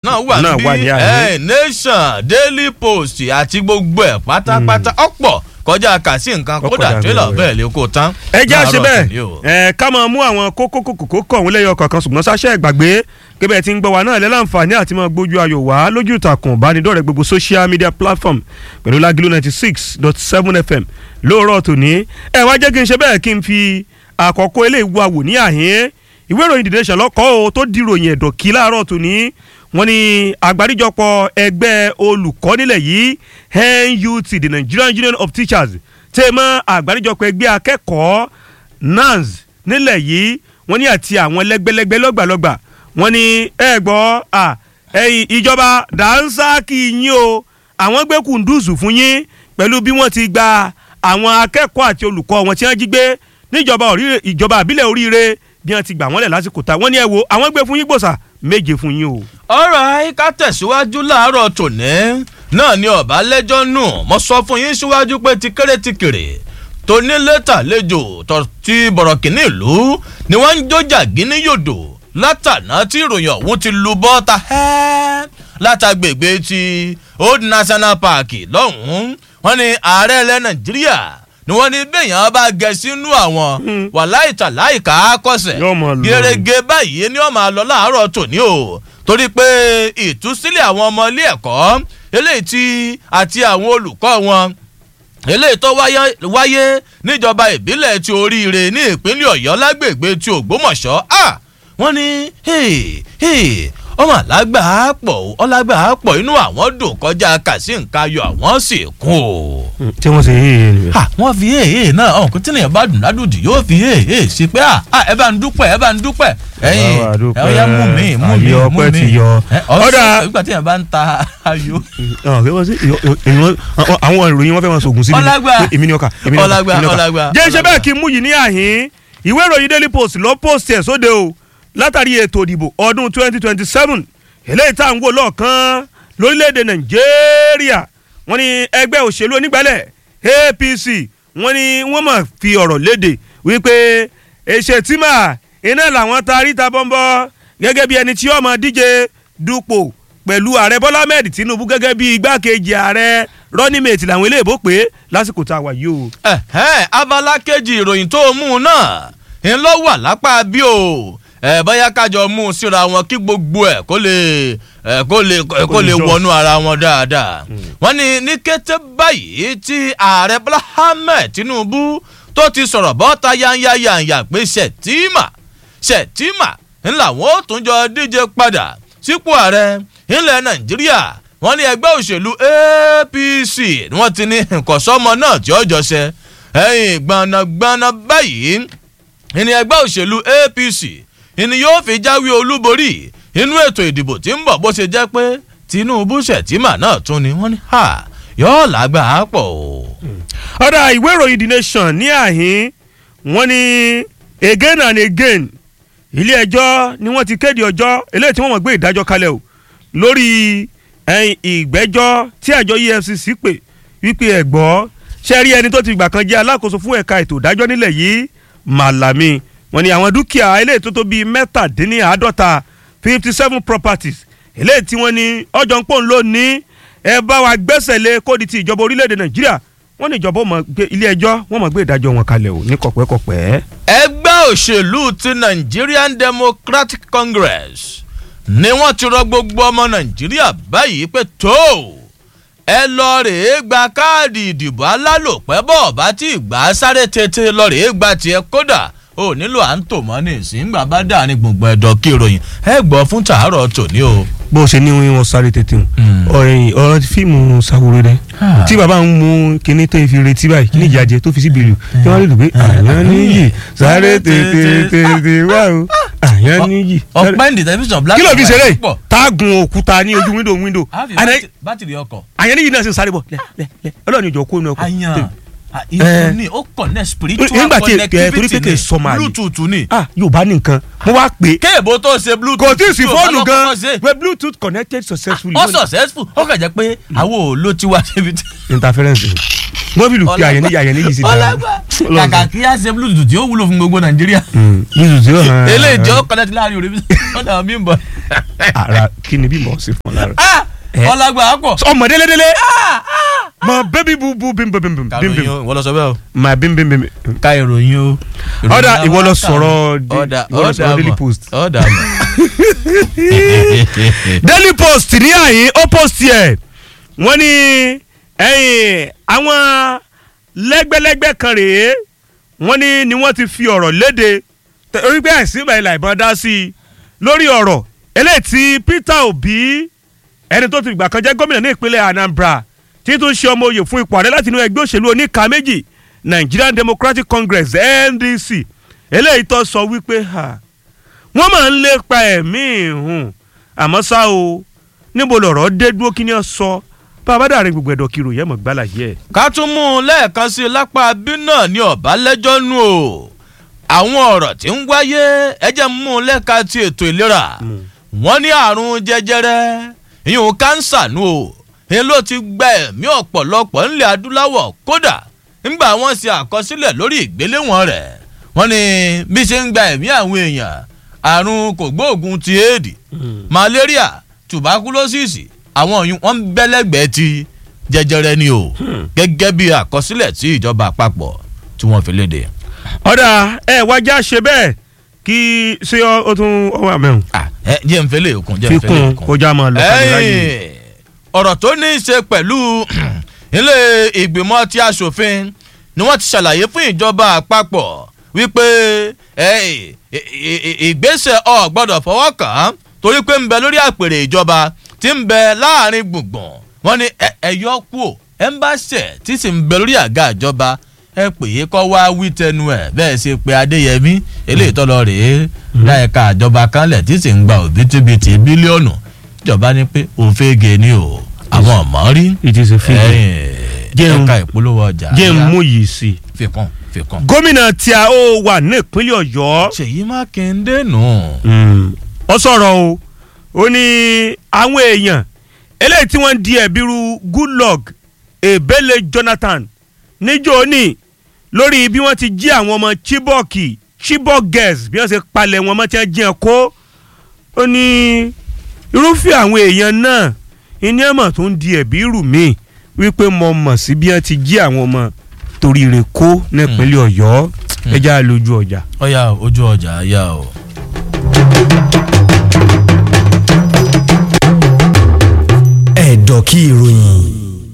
náà wà náà wà ní níbí àyè. ẹ nation daily post àti gbogbo ẹ̀ pátápátá ọ̀pọ̀ kọjá kàsí nǹkan Ọ̀pọ̀ kódà dàbí tírélà ọ̀rẹ́. bẹ́ẹ̀ lè kó tán. ẹ jẹ́ àṣẹ láàárọ̀ tòní o. bẹ́ẹ̀ ẹ ká máa mú àwọn kókó kókó kọ̀ọ̀hún lẹ́yọ kọ̀ọ̀kan ṣùgbọ́n sáṣẹ́ ìgbàgbé kébẹ̀ tí ń gbọ́ wa náà lẹ́láǹfààní àti máa gbójú ayò wá lójú ìtàkùn ìbánidọ́rẹ̀ẹ́ gbogbo social media platform pẹ̀lú lágìlú ninety six dot seven fm lóòrọ̀ tòní ẹ wá jẹ́ kí n ṣe bẹ́ẹ̀ kí n fi àkọ́kọ́ eléyìí wá wò ní àhín ìwé ìròyìn The Nation lọ́kọ́ o tó di ìròyìn ẹ̀dọ̀ kí láàárọ̀ tòní wọ́n ní àgbáríjọpọ̀ ẹgbẹ́ olùkọ́ nílẹ̀ yìí NUT the Nigerian Union of Teachers tẹ́ mọ́ àgbáríjọpọ̀ ẹgbẹ́ akẹ́kọ̀ọ́ NANS nílẹ̀ yìí wọ́n ní àti àwọn lẹ́gbẹ́lẹ́gbẹ́ lọ́gbàlọ́gbà wọ́n ní ẹ gbọ́ à ẹ̀yin ìjọba dànsákì yín o àwọn gbé kùndùsù fún yín pẹ̀lú bí wọ́n ti gba àwọn akẹ́kọ̀ọ́ àti olùkọ́ wọn tí wọ́n jí gbé níjọba oríire ìjọba àbílẹ̀ oríire bí wọ́n ti gbà wọ́n lẹ̀ lásìkò ta wọ́n ní ẹ wo àwọn gbé fún yín gbòòsà méje fún yín o. ọ̀rọ̀ ká tẹ̀síwájú láàárọ̀ tòní náà ni ọ̀bá lẹ́jọ́ nù mo sọ fún yín síwájú pé ti kéré ti kéré tóní lẹ́tà lẹ́jọ́ tó ti bọ̀rọ̀kìnní ìlú ni wọ́n ń jójà gíní yòdò látàná tí ìròyìn ọ̀hún ti lu bọ́ta ẹ́ látàgbègbè ti old national park lọ́hùn-ún wọ́n ní ààrẹ ilẹ̀ nàìjíríà ni wọ́n ní bẹ́yàn bá gẹ̀ sínú àwọn wàláì tàláì ká kọsẹ̀ Yóò máa lọ. gẹ́rẹ́gẹ́ báyìí ni wọ́n máa lọ láàárọ̀ tòní o torí pé ìtúsílẹ̀ àwọn ọmọ ilé ẹ̀kọ́ eléyìí tí àti àwọn olùkọ́ wọn eléyìí tó wáyé wáyé níjọba ìbílẹ̀ ti oríire ní ìpínlẹ̀ ọ̀yọ́ lágbègbè ti ògbómọ̀ṣọ́ à wọ́n ní hey, hey, ọmọ alágbà á pọ̀ ó, ọlágbà á pọ̀ inú àwọn dùn kọjá kàsí nǹkan ayọ̀ àwọn sì kún o tí wọ́n ṣe yé yé nìyẹn. ah wọ́n fi èèyàn náà ọ̀hún kí tìǹyàn bá dùn ládùjì yóò fi èèyàn sí pé ah ah ẹ bá ń dúpẹ́ ẹ bá ń dúpẹ́ ẹ̀yin Bá wa dúpẹ́, ẹ ó yá mú mi mú mi ayọ̀ mú ọpẹ́ mi ti yọ. ọ̀dà Ọ̀dà- ìgbà tí yẹn bá ń ta ayò Ọ̀, kí wọ́n sí ìyọ- ìyọ- àwọn- àwọn ìròyìn wọn fẹ́ wọn sògùn sí mi ni. Ọlágbà. Pé èmi ni ọkà èmi ni ọkà, Ọlágbà, èmi ni ọkà. Ọlágbà, jẹ́ iṣẹ́ Ọlágbà. bẹ́ẹ̀ kí n mú yìí ní àhín ìwé ìròyìn daily post ló post ẹ̀ sóde o látàrí ètò ìdìbò ọdún 2027 eléyìí tá à ń wò lọ́ọ̀kan lórílẹ̀‐èdè nàìjíríà wọ́n ní ẹgbẹ́ òṣèlú onígbàlẹ̀ apc wọ́n ní wọ́n mọ̀ fi ọ̀rọ̀ léde wípé èṣètìmà iná làwọn taari ta bọ́ńbọ́ gẹ́gẹ́ bí ẹni tí ó máa díje dupò pẹ̀lú ààrẹ bọ́lá ahmed tinubu gẹ́gẹ́ bí igbákejì ààrẹ rọ́nímẹ̀tì làwọn eléèbó pé lásìkò tá a wà yìí o. ẹ̀hẹ́n, abala kejì ìròyìn tó mú un náà ń lọ wà lápá bí o ẹ bóyá kájọ mú un síra wọn kí gbogbo ẹ kó lè ẹ kó lè kó lè jọ. wọnú ara wọn dáadáa wọ́n ní ní kété báyìí tí ààrẹ bọ́lá ahmed tinubu tó ti sọ̀rọ̀ bọ́ta yányáyányá pé ṣètìmà ṣètìmà ńlá wọn ó tún jọ díje padà sípò ààrẹ ńlẹ̀ nàìjíríà wọ́n ní ẹgbẹ́ òṣèlú apc ni wọ́n ti ní nkọ̀sọ́mọ náà tí ó jọ ṣe ẹ̀yìn gbọ̀nàgbọ̀nà báyìí ìní ẹgbẹ́ òṣèlú apc ìní yóò fi jáwé olúborí inú ètò ìdìbò tí ń bọ̀ bó ṣe jẹ́ pé tinubu ṣètìmà náà tún ni wọ́n ní ha yóò lágbà á pọ̀ o. ọ̀dà ìwé ìròyìn the nation ní àhín wọ́n ní again and again ilé ẹjọ́ ni wọ́n ti kéde ọjọ́ eléyìí tí wọ́n mọ̀ gbé ìdájọ́ kalẹ̀ o lórí ẹ̀yìn ìgbẹ́jọ́ tí àjọ efcc pè wípé ẹ̀gbọ́ ṣe rí ẹni tó ti gbà kan jẹ́ alákòóso fún ẹ̀ka ètò ìdájọ́ nílẹ̀ yìí màlàmí wọ́n ní àwọn dúkìá eléyìí tó tó bíi mẹ́tàdínníàádọ́ta fifty seven properties eléyìí tí wọ́n ní ọjọ́ ń pòun ló ní ẹ bá wa gbẹ́sẹ̀ lé kódi ti ìjọba orílẹ̀-èdè nàìjíríà wọ́n ní ìjọba ó máa gbé ilé ẹjọ́ wọ́n máa gbé ìdájọ́ wọn kalẹ̀ o ní kọ̀pẹ́kọ̀pẹ́. ẹgbẹ́ òṣèlú ti nigerian democratic congress ni wọ́n ti rọ gbogbo ọmọ nàìjíríà báyìí pé tó ẹ lọ rèé gba káàdì ìdìbò alálòpẹ́ bọ̀ bá tí ìgbà sáré tètè lọ rèé gba tiẹ̀ kódà ó nílò à ń tò mọ́ ní ìsìngbà bá dà ní gbogbo ẹ̀dọ̀ kí ìròyìn ẹ gbọ́ fún tàárọ̀ tòní o. bó o ṣe ní wọn sáré tètè o ọ̀rẹ́ ọ̀rọ̀ fíìmù Ṣaworo dẹ Ah. tí bàbá ń mú kinní tó fi retí báyìí kíní ìjàjẹ tó fi sí bìrì tí wọ́n lè lù pé àyàn níyì sáré tètè tètè wá o àyàn níyì. sáré- ọ̀pẹ́ ní tẹlifíṣàn black kí ló fi and ṣeré white pọ̀. táàgùn òkúta ní ojú wíńdò wíńdò á fi Àná- bátì- bátìrì ọkọ̀ àyàn níyì náà sì ń sáré bọ̀ lẹ lẹ lẹ ọlọ́run ìjọ kó inú ọkọ̀ Àyàn. ìlú ni ó connect spiritual nígbà tí ẹ torí pé connectivity kì í ni sọmọ àlè bluetooth ni ah yorùbá ní nǹkan mo wá pè é kéèbó tó ṣe bluetooth kò tí ì sí tí ò bá fóònù lọ́kọ́ gan ṣe. pé bluetooth connected successfully. ó successful ó kàn jẹ́ pé àwọn ò ló ti wá síbi tí. interference wọ́n bí lù pé àyẹ̀ níyà àyẹ̀ níyì sí dára. ọlọ́gbà kàkà kí á ṣe bluetooth tí ó wúlò fún gbogbo nàìjíríà bluetooth yóò hàn. eléyìí jọ connect láàrin òde ọ̀dà àwọn bímbọ. ara kí ni bí mo ṣe fún ọ lára. Eh. ọlọ́gbà á pọ̀. ọmọ délédélé mọ bébí bubu bim bim bim bim kàròyìn bim o ìwọ lọ sọ bẹ́ẹ̀ o. ma bim bim bim. ká ìròyìn o. ọ̀dà ìwọ lọ sọ̀rọ̀ di- ọ̀dà ìwọ lọ sọ̀rọ̀ Daily Post. ọ̀dà mọ̀. Daily Post ní àyín ó post yẹ wọ́n ní ẹ̀yìn àwọn lẹ́gbẹ́lẹ́gbẹ́ kan rèé wọ́n ní ni wọ́n ti fi ọ̀rọ̀ léde tẹ- orí pé àìsí ìgbà ìlà ìbọn dá sí i lórí ọ̀rọ̀ eléyìí tí Peter Obi ẹni tó ti gbà kan jẹ́ gómìnà ní ìpínlẹ̀ Anambra tí tún ṣe ọmọ oyè fún ipò ààrẹ láti inú ẹgbẹ́ òṣèlú oníka méjì Nigerian Democratic Congress NDC eléyìí tó sọ wípé ha wọ́n máa ń lépa ẹ̀mí ìhùn àmọ́ ṣá o níbo lọ̀rọ̀ dé dúró kí ni ó sọ bàbá dàrin gbogbo ẹ̀dọ̀ kiri òye mọ̀ gbálà yẹ. ká tún mú un lẹ́ẹ̀kan sí i lápá bí náà ní ọ̀bá lẹ́jọ́ nù o àwọn ọ̀rọ̀ tí ń wáyé ẹjẹ́ mú un lẹ́ka ti ètò ìlera wọ́n ní àrùn jẹjẹrẹ ìyún kánsà nù o èyí ló ti gba ẹ̀mí ọ̀pọ̀lọpọ̀ ńlẹ̀ adúláwọ̀ kódà ńgbà wọ́n ṣe àkọsílẹ̀ lórí ìgbéléwọ̀n rẹ̀ wọ́n ní bí ṣe ń gba ẹ̀mí àwọn èèyàn àrùn kògbóògùn ti éèdì malaria tuberculosis àwọn ọ̀yún wọ́n ń bẹ́lẹ́gbẹ̀ẹ́ ti jẹjẹrẹ ni o gẹ́gẹ́ bí àkọsílẹ̀ tí ìjọba àpapọ̀ tí wọ́n fi léde. ọ̀dà ẹ wájà ṣe bẹ́ẹ̀ kí ṣé ọ- ó tún ọwọ́ àmẹ́hùn. Ah, ẹ jẹ́ n fẹ́lẹ̀ òkun jẹ́ fi n kún fẹ́lẹ̀ un òkun. kọjá máa lọ kàmí láyé. Ẹ̀yìn, ọ̀rọ̀ tó ní í ṣe pẹ̀lú ilé ìgbìmọ̀ tí aṣòfin ni wọ́n ti ṣàlàyé fún ìjọba àpapọ̀ wípé ẹ, ì- ì- ì- ìgbésẹ̀ ọ̀ gbọ́dọ̀ fọwọ́ kàn án torí pé ń bẹ lórí àpèrè ìjọba tí ń bẹ láàrin gbùngbùn wọ́n ní ẹ- ẹ yọ kú ò ẹ ń bá ṣẹ̀ tí sì ń bẹ lórí àga ìjọba ẹ pè é kọ́ wá wí tẹnu ẹ̀ bẹ́ẹ̀ ṣe pé adéyẹmí eléyìí tọ́lọ rèé láìka ìjọba kanlẹ̀ tí sì ń gba òbítíbitì bílíọ̀nù ìjọba ní pé òfégè ni o àwọn ọmọ rí it is a figure. ẹ̀yìn Jẹun- ẹ̀ka ìpolówó ọjà jẹ́ ń yá. mú yìí sí i. fikún fikún. gómìnà tí a ó wà ní ìpínlẹ̀ ọ̀yọ́ ṣèyí mákindé nù. ó sọ̀rọ̀ o ó ní àwọn èèyàn eléyìí tí wọ́n ń di ẹ̀bí ru goodluck ebele jonathan níjó ní lórí bí wọ́n ti jí àwọn ọmọ chibok chibok girls bí wọ́n ṣe palẹ̀ wọn mọ́ tí wọ́n jí wọn kó ó ní irúfẹ́ àwọn èèyàn náà ìní ẹ̀mọ̀ tó ń di ẹ̀bí rù mí wípé mo mọ̀ sí bí wọ́n ti jí àwọn ọmọ torí rẹ̀ kó nípínlẹ̀ ọ̀yọ́ ẹja lójú ọjà. ọ̀yà ojú ọjà yá o. ẹ̀dọ̀ kí ìròyìn